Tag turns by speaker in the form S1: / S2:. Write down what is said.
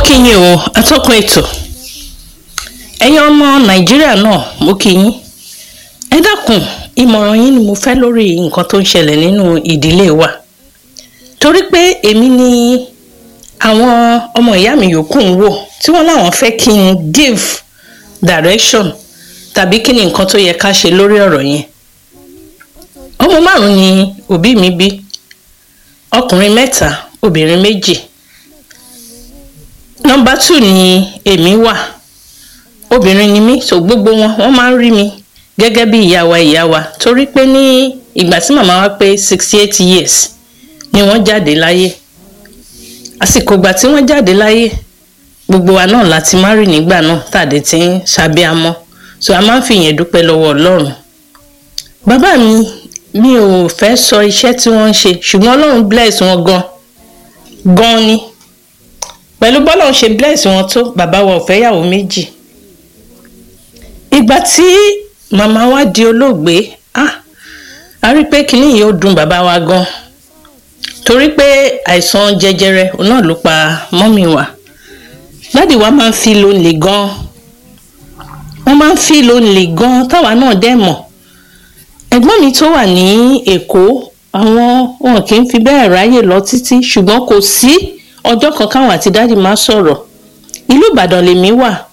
S1: kí yín o atọ́kùn ètò ẹ̀yin ọmọ nàìjíríà náà mo kí yín ẹ dákun ìmọ̀ràn yín ni mo fẹ́ lórí nǹkan tó ń ṣẹlẹ̀ nínú ìdílé wa torí pé èmi ni àwọn ọmọ ìyá mi yòókù ń wò tí wọ́n láwọn fẹ́ kí n give direction tàbí kí ni nǹkan tó yẹ ká ṣe lórí ọ̀rọ̀ yẹn ọmọ márùn-ún ni òbí mi bí ọkùnrin mẹ́ta obìnrin méjì nọmba two ni èmi wà obìnrin ni mí so gbogbo wọn wọn máa ń rí mi gẹ́gẹ́ bí ìyá wa ìyá wa torí pé ní ìgbà tí màmá wa pé sixty eight years ni wọ́n jáde láyé àsìkò ìgbà tí wọ́n jáde láyé gbogbo wa náà láti má rí nígbà náà tàdé tí ń ṣàbíamọ́ so a máa ń fi yẹn dúpẹ́ lọ́wọ́ ọlọ́run bàbá mi mi ò fẹ́ sọ iṣẹ́ tí wọ́n ń ṣe ṣùgbọ́n ọlọ́run bless wọn gan gan ni pẹ̀lú bọ́lá ń ṣe bless wọn tó bàbá wa ò fẹ́ yàwó méjì ìgbà tí màmá wa di olóògbé ah a rí i pé kinní yìí ó dùn bàbá wa gan torí pé àìsàn jẹjẹrẹ náà ló pa mọ́mì wa dádì wa máa ń fi lónìí gan wọ́n máa ń fi lónìí gan táwa náà dẹ̀ mọ̀ ẹ̀gbọ́n mi tó wà ní èkó àwọn wọn kì í fi bẹ́ẹ̀ ráyè lọ títí ṣùgbọ́n kò sí ọjọ́ kan káwọn àti dádì máa sọ̀rọ̀ ìlú ìbàdàn lèmi wà